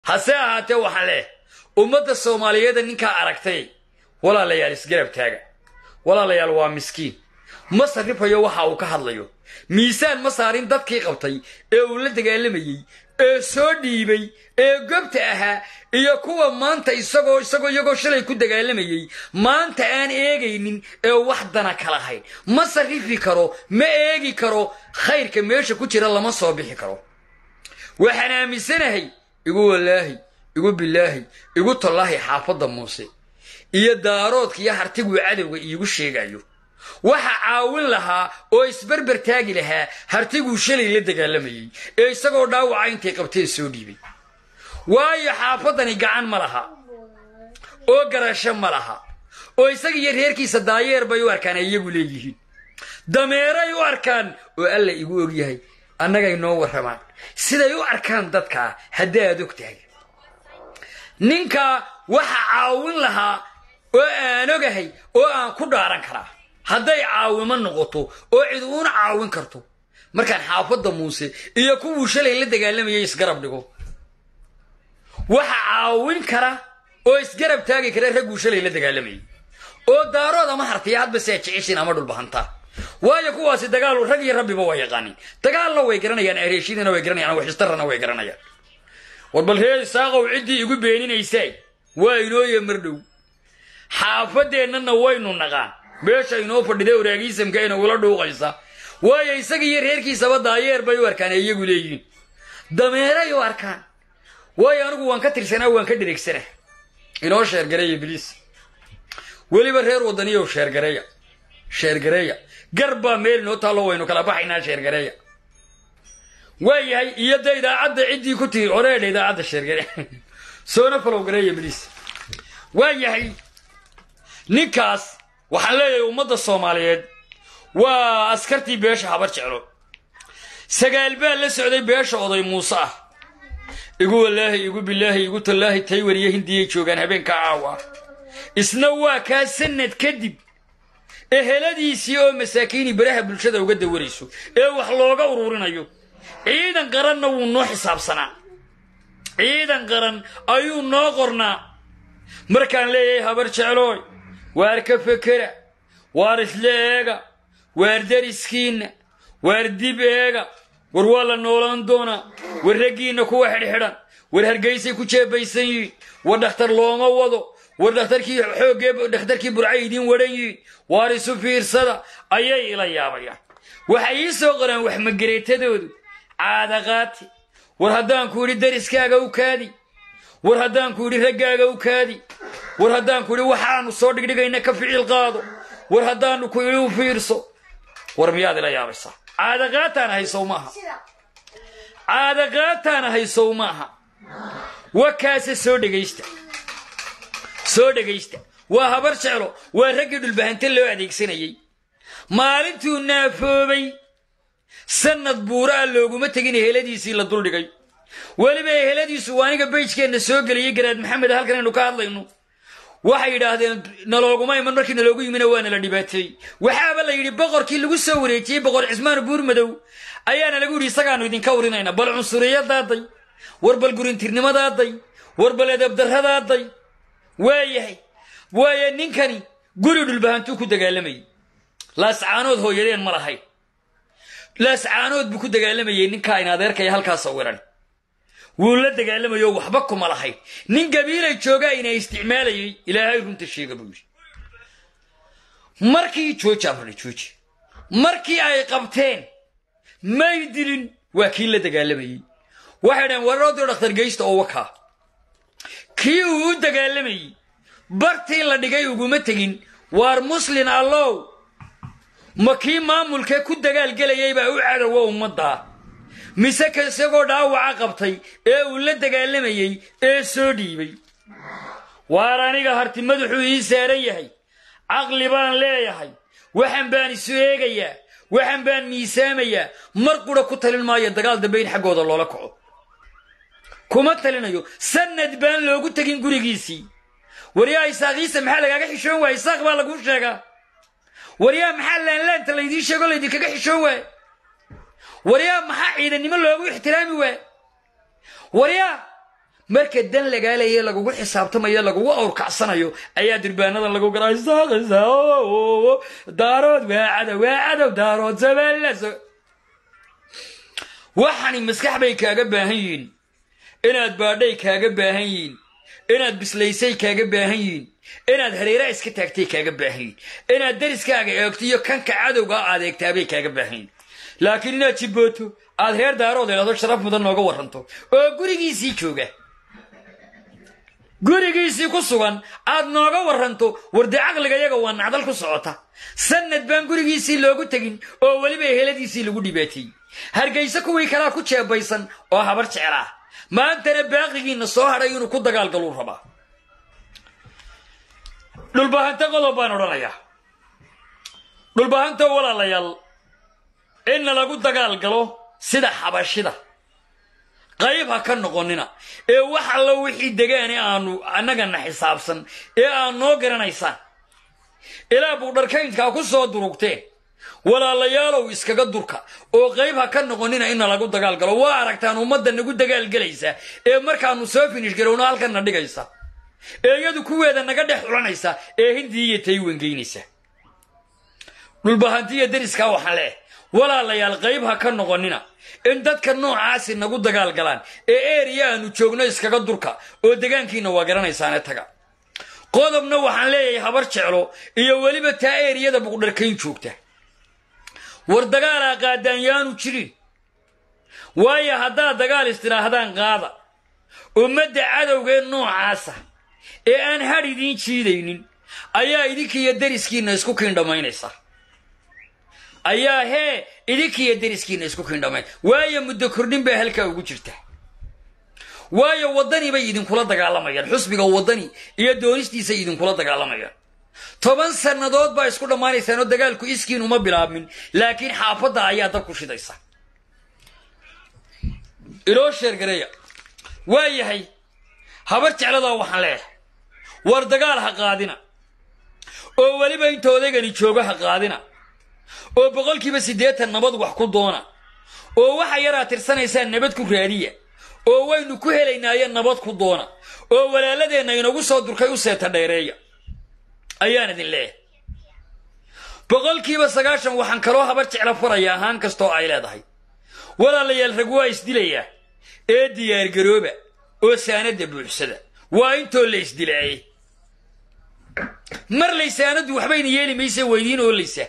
hase ahaatee waxaan leeh ummadda soomaaliyeeda ninkaa aragtay walaalayaal isgarab taaga walaalayaal waa miskiin ma sarrifayo waxa uu ka hadlayo miisaan ma saarin dadkii qabtay ee uu la dagaalamayey ee soo dhiibay ee gobta ahaa iyo kuwa maanta isagoo isagoo iyagoo shalay ku dagaalamayey maanta aan eegaynin ee wax dana ka lahayn ma sarrifi karo ma eegi karo khayrka meesha ku jira lama soo bixi karo waxaan aaminsanahay igu walaahi igu bilaahi igu tallaahi xaafadda muuse iyo daaroodka iyo hartiguu cadowga iigu sheegayo waxa caawin lahaa oo isberber taagi lahaa hartiguu shalay la dagaalamayey ee isagoo dhaawaca intay qabteen soo dhiibay waayo xaafaddani gacan ma laha oo garasho ma laha oo isaga iyo reerkiisa daayeer bay u arkaan ay iyagu leeyihiin dameeray u arkaan oo alla igu ogyahay annagay noo warramaan siday u arkaan dadkaa haddii aad og tahay ninkaa waxa caawin lahaa oo aan ogahay oo aan ku dhaaran karaa hadday caawimo noqoto oo cid uuna caawin karto markaan xaafadda muuse iyo kuwuu shalay la dagaalamayay isgarab dhigo waxa caawin kara oo isgarab taagi kara ragguu shalay la dagaalamayay oo daarood ama hartiya hadba si aad jeceshiin ama dhulbahantaa waayo kuwaasi dagaal rag iyo rabbiba waa yaqaanin dagaalna way garanayaan areeshidina way garanayaan waxistarana way garanayaan war bal reer isaaqow ciddii igu beeninaysay waa inooye mardhow xaafadeennana waynu naqaan meesha inoo fadhida waraagiisamka ina ula dhuuqaysa waayo isaga iyo reerkiisaba daayeer bay u arkaan ee iyagu leeyihiin dameeray u arkaan waayo anigu waan ka tirsanaa waan ka dhereegsanaa inoo sheergareeya biliis weliba reer wadaniyow sheergareeya sheergareeya gar baa meel inoo taallo waynu kala baxaynaa sheergareeya waayahay iyo da idaacadda ciddii ku tiri oreedha idaacadda sheergare soona falow gareeya biliis waayahay ninkaas waxaan leeyahay ummadda soomaaliyeed waa askartii beesha habar jeclo sagaal baa la socday beesha oday muuse ah igu walaahi igu bilaahi igu tallaahi tay wariye hindiyay joogaan habeenka caawa isna waa kaa sanad kadib eheladiisii oo masaakiini baraha bulshada uga dawarayso ee wax looga ururinayo ciidan qaranna wuu noo xisaabsanaa ciidan qaran ayuu noo qornaa markaan leeyahay habar jeclooy waar ka fekera waar isla eega waar dariskiinna waar dib eega war waa la noolaan doonaa war raggiinna kuwa xidhxidhan war hargaysay ku jeebaysan yihiin war dhakhtar looma wado war dhakhtarkii xooggee dhakhtarkii burcay idiin wadhan yihiin waar isu fiirsada ayay ila yaabayaan waxay ii soo qoraan wax magareetadoodu caadaqaati war haddaanku idhi dariskaaga u kaadi war haddaanku idhi raggaaga u kaadi war haddaanku idhi waxaanu soo dhigdhigayna ka ficil qaado war haddaanu ku idhi u fiirso war miyaad ila yaabaysaa caadaqaataana haysow maaha caadaqaataana haysow maaha wakaase soo dhegaysta soo dhegaysta waa habar jeclo waa raggii dhulbahante loo adeegsanayey maalintuu naafoobay sanad buuraa looguma tegin eheladiisii la duldhigay weliba eheladiisu waa aniga bayjkeenna soo geliyey garaad maxamed halkan aynu ka hadlayno waxay yidhaahdeen nalooguma iman markii naloogu yimina waa nala dhibaateeyey waxaaba la yidhi boqorkii lagu soo wareejiyey boqor cismaan buurmadow ayaana lagu yidhi isagaanu idinka warinayna bal cunsuriyadaaday war bal gurintirnimadaaday war bal edabdarradaaday waayahay waaye ninkani guri dhulbahantuu ku dagaalamayey laascaanood hooyadeen ma lahayn laascaanood buu ku dagaalamayey ninkaa in adeerkaya halkaa sawiran wuu la dagaalamayoo waxba kuma lahayn nin gabiilay joogaa ina isticmaalayay ilaahay runta sheega buu yidhi markii jooji amrani jooji markii ay qabteen may dilin waa kii la dagaalamayey waxay dhaheen warroodii dhakhtar geysta oo wakaa kii uu u dagaalamayey bartii la dhigay uguma tegin waar muslin allow ma kii maamulkee ku dagaalgelayay baa u cadowa ummaddaa mise ka isagoo dhaawaca qabtay ee uu la dagaalamayey ee soo dhiibay waar aniga harti madaxuu ii saaran yahay caqli baan leeyahay waxan baan isu eegayaa waxan baan miisaamayaa mar qura ku talin maayo dagaal dambe in xaggooda loola kaco kuma talinayo sanad baan loogu tegin gurigiisii waryaa isaaqiisa maxaa lagaaga xishoon waaya isaaq baa laguu sheegaa waryaa maxaa laanlaanta laydiin sheego laydinkaga xishoon waaya waryaa maxaa ciidannimo loogu ixtiraami waaya waryaa marka dan lagaalaye lagugu xisaabtamayo lagugu awrkacsanayo ayaa durbaanadan lagu garaa daarood waa cadow waa cadow daarood sabeellaso waxani maskax bay kaaga baahan yihiin inaad baadhay kaaga baahan yihiin inaad bislaysay kaaga baahan yihiin inaad hareera iska taagtay kaaga baahan yihiin inaad dariskaaga eegto iyo kanka cadowga aad eegtaabay kaaga baahan yihiin laakiin inaad jibbooto aad reer daarood idhahdo sharaf mudan nooga warranto oo gurigiisii jooga gurigiisii ku sugan aad nooga warranto warde caqliga yaga waa nacdal ku socota sanad baan gurigiisii loogu tegin oo weliba heladiisii lagu dhibaateeyey hargayse kuwii kalaa ku jeebaysan oo habar jecel ah maantana baaqigiinna soo hadhay inuu ku dagaalgaluu rabaa dhulbahanta qodob baan odhanayaa dhulbahanta walaalayaal inna lagu dagaal galo sida xabashida qayb ha ka noqonina ee wax allo wixii degaane aanu annagana xisaabsan ee aad noo garanaysaan ilaa buudharkaynkaa ku soo durugteen walaalayaalow iskaga durka oo qayb ha ka noqonina inna lagu dagaal galo waa aragtaan ummadda nagu dagaalgelaysa ee markaanu soo finish garowno halkanna dhigaysa ee iyadu kuweeda naga dhex xulanaysa ee hindii iyo taywangeynaysa dhulbahantiya deriskaa waxaan leeh walaalayaal qayb ha ka noqonina in dadka noocaasi nagu dagaal galaan ee eriya aanu joogno iskaga durka oo degaankiina waa garanaysaane taga qodobna waxaan leeyahay habar jeclo iyo weliba taa eriyada buqdharkayn joogta war dagaalaa qaadaan yaanu jirin waayo haddaad dagaal istidhaahdaan qaada ummadda cadowgee noocaasa ee aan hadh idiin jiidaynin ayaa idinkiiyo deriskiinna isku kiindhamaynaysa ayaa hee idinkiiyo deriskiinna isku kiindhamayn waayo muddo kordhin baa halkaa ugu jirta waayo waddani bay idinkula dagaalamayaan xusbiga waddani iyo doonistiisay idinkula dagaalamayaan toban sannadood baa isku dhammaanaysaan oo dagaalku iskiin uma bilaabmin laakiin xaafadda ayaa dab ku shidaysa iloo sheergareeya waa yahay habar jecladaa waxaan leeyahay war dagaal ha qaadina oo weliba inta odaygani joogo ha qaadina oo boqolkiiba siddeetan nabad wax ku doona oo waxa yaraa tirsanaysaan nabad ku raadiya oo waynu ku helaynaayo nabad ku doona oo walaaladeenna inagu soo durkay u seeta dheereeya ayaan idin leeyahay boqolkiiba sagaashan waxaan kaloo habar jeclo faraya ahaan kastoo ay leedahay walaalayaal rag waa isdilayaa ee diyaargarooba oo saanadda buuxsada waa intoo la isdilaayay mar laysaanaddu waxbayna yeeli maysa weydiin oolaysa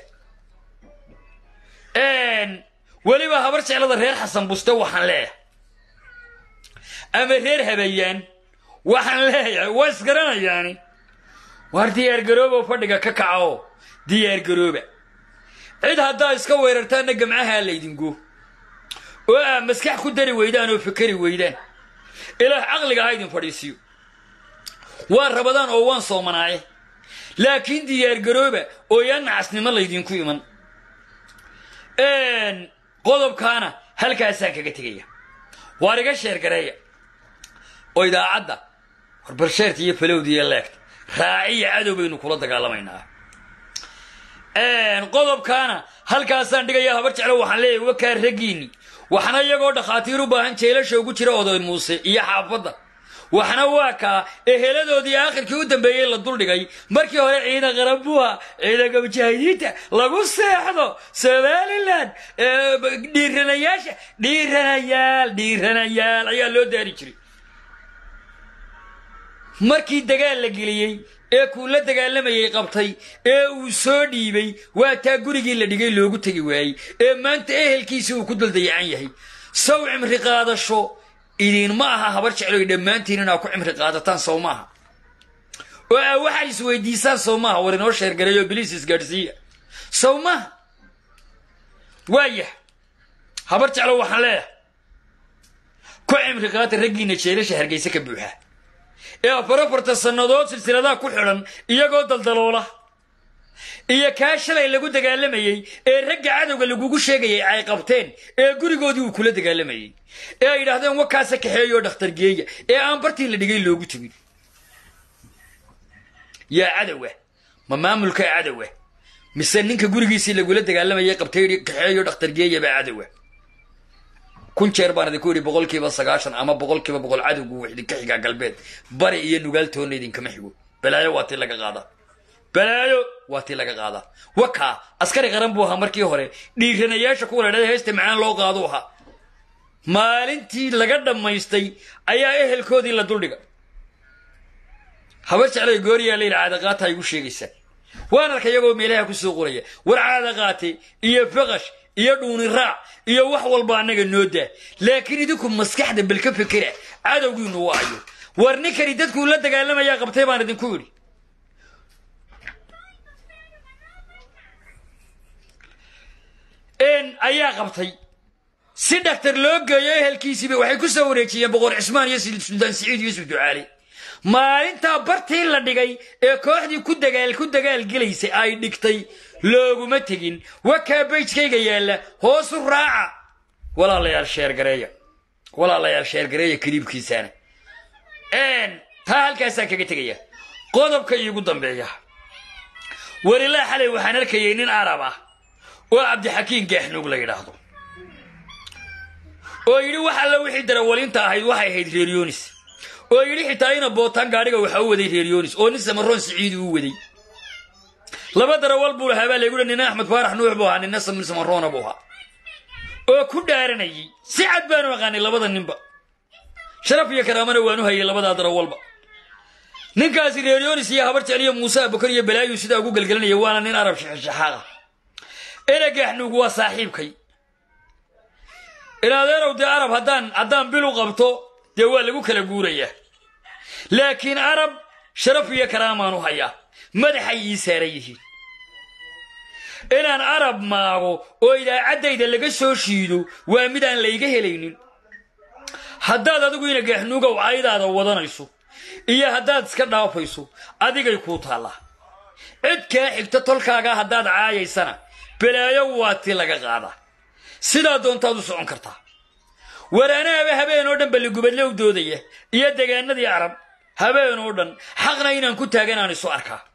weliba habar jeclada reer xasan buste waxaan leeyahay ama reer habayaan waxaan leeyahay waa isgaranayaani waar diyaargarooba fadhiga ka kaca oo diyaargarooba cid haddaa iska weerartaanna gamcahaa laydingo oo aa maskax ku dari weydaan oo fikeri weydaan ilaah caqliga ha idin fadhiisiyo waan rabadaan oo waan soomanaaye laakiin diyaargarooba oo yaan nacasnimo laydinku iman qodobkaana halkaasaan kaga tegaya waar iga sheergareeya oo idaacadda warbarsheerta iyo falowda iyo leegta raaciya cadow baynu kula dagaalamaynaa qodobkaana halkaasaan dhigaya habar jeclo waxaan leeyahay wakaa raggiinni waxna iyagoo dhakhaatiir u baahan jeelasha ugu jira oday muuse iyo xaafadda waxna waa kaa eheladoodii aakhirkii u dambeeyey la duldhigay markii hore ciidan qarabuha ciidanka mujaahidiinta lagu seexdo somalilan dhiiranayaasha dhiiranayaal dhiiranayaal ayaa loo daari jiray markii dagaal la geliyey ee kuu la dagaalamayay qabtay ee uu soo dhiibay waa taa gurigii la dhigay loogu tegi waayey ee maanta ehelkiisii uu ku duldayacan yahay saw cimri qaadasho idinma aha habar jecloy dhammaantiin inaa ku cimri qaadataan sow maaha oo aa waxaad isweydiisaan sow maaha war inoo sheergareeyo biliis isgaadhsiiya sow maaha waayah habar jeclo waxaan leeyahay ku cimri qaata raggiina jeelasha hargayse ka buuxa ee afar afartan sannadood silsiladaha ku xidhan iyagoo daldaloola iyo kaa shalay lagu dagaalamayey ee ragga cadowga lagugu sheegayay ay qabteen ee gurigoodii uu kula dagaalamayey ee ay yidhaahdeen wakaasa kaxeeyoo dhakhtargeeya ee aan bartii la dhigay loogu tegin yaa cadowa ma maamulka cadowa mise ninka gurigiisii lagula dagaalamayay qabtay kaxeeyo dhakhtargeeya baa cadowa kun jeer baan idinku yidhi boqolkiiba sagaashan ama boqolkiiba boqol cadowgu wuu idinka xigaa galbeed bari iyo nugaaltoonna idinkama xigo balaayo waa tii laga qaadaa balaayo waa tii laga qaadaa wakaa askari qaran buu ahaa markii hore dhiiranayaasha kuwa la dhada heesta macaan loo qaadu ahaa maalintii laga dhammaystay ayaa ehelkoodii la duldhiga habar jeclay gooriyaa layidhi caadaqaata igu sheegaysaa waan arka iyagoo meelaha ku soo qoraya war caadaqaate iyo faqash iyo dhuuni raac iyo wax walba annaga noo daa laakiin idinku maskaxda bal ka fekera cadowgiinu waayo war ninkani dadkuu la dagaalamayaa qabtay baan idinku yidhi ayaa qabtay si dhaktar loo geeyo ehelkiisiiba waxay ku soo wareejiyeen boqor cismaan iyo suldaan siciid yuusuf ducaali maalintaa bartii la dhigay ee kooxdii ku dagaal ku dagaalgelaysay ay dhigtay looguma tegin wakaa bayjkayga yaalla hoosu raaca walaalayaal sheergareeya walaalayaal sheergareeya kaliibkiisaana taa halkaasaan kaga tegaya qodobka iigu dambeeya welilaa xalay waxaan arkayay nin arab ah oo cabdixakiin gaaxnuug la yidhaahdo oo yidhi wax alla wixii darawaliinta ahayd waxay ahayd reeryonis oo yidhi xitaa ina bootaan gaadhiga waxaa u waday reeryonis oo nin samaroon siciidi u waday laba darawal buu lahaa baa layguhi nina axmed faarax nuux buu ahaa nina samin samaroona buu ahaa oo ku dhaaranayay si cad baanu aqaanay labada ninba sharaf iyo karaamana waanu hayay labadaa darawalba ninkaasi reeryonis iyo habar jecliyo muuse abukar iyo balaayu sidaa ugu gelgelinaya waana nin arab shaxaaq ah eragaxnuug waa saaxiibkay inadeerow dee arab haddaan haddaan bil u qabto dee waa lagu kala guurayaa laakiin arab sharaf iyo karaamaan u hayaa madaxay ii saaran yihiin inaan arab maago oo idaacaddayda laga soo shiido waa mid aan layga helaynin haddaad adigu ina gaaxnuugow caydaada wadanayso iyo haddaad iska dhaafayso adigay kuu taallaa cid kaa xigta tolkaagaa haddaad caayaysana balaayo waa ti laga qaadaa sidaa doontaad u socon kartaa waraanaaba habeen oo dhan balligubadle u doodaya iyo degaanadii arab habeen oo dhan xaqna inaan ku taagan aan isu arkaa